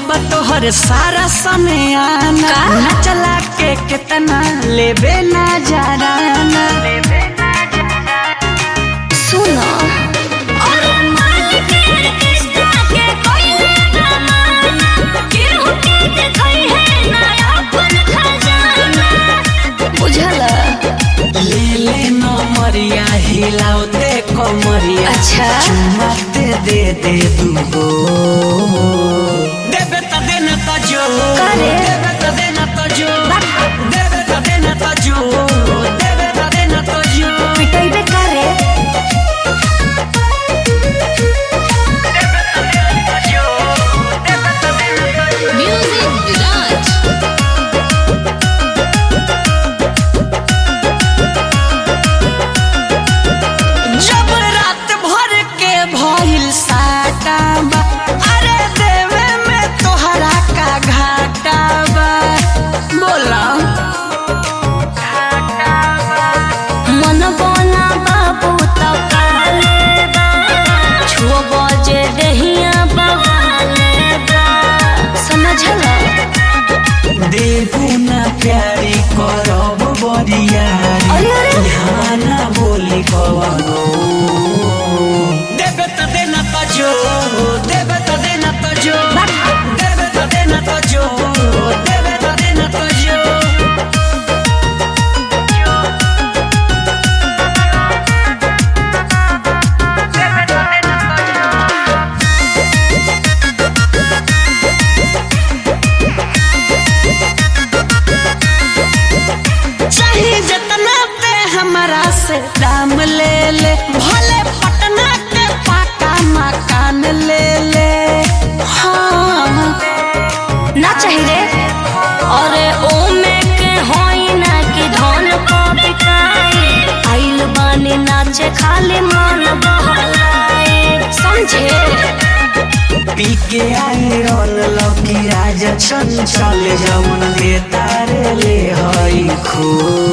बा तोहर सारा समय आना का? ना चला के कितना लेबे ना जाना सुनो और मान के किस्ता के कोई ना माना केहू के देखई है नया अपन खजाना बुझल ले ले नमरिया हिलाओ दे कमरिया अच्छा। चुम्मा दे दे दे दूगो देबे त देना त जो का रे? देबे त देना त जो देबे त देना त जो देबे त देना त जो पिटैबे करे म्यूजिक विराज जब रात भर के भइल साटा बा अरे देवे में तोहरा का घाटा बा बोला मन बना बाबू तो काले बा छुओ बजे दहिया बवाले बा समझला देबू ना प्यारी करब बरियारी अरे, अरे। यहाँ ना बोली कवनो देबे त देना त जो देबे त देना त जो देबे त देना त जो देबे त देना त जो चाहे जितना ते हमारा से दाम ले ले भले पटना के पाका मकान ले ले हाँ ना चाहिए अरे ओ में के होई ना कि धन को बिकाई आइल बानी नाचे खाली मन बहलाए समझे पी के आए रोल लौकी राजा चंचल जमुन ले तारे ले हई खो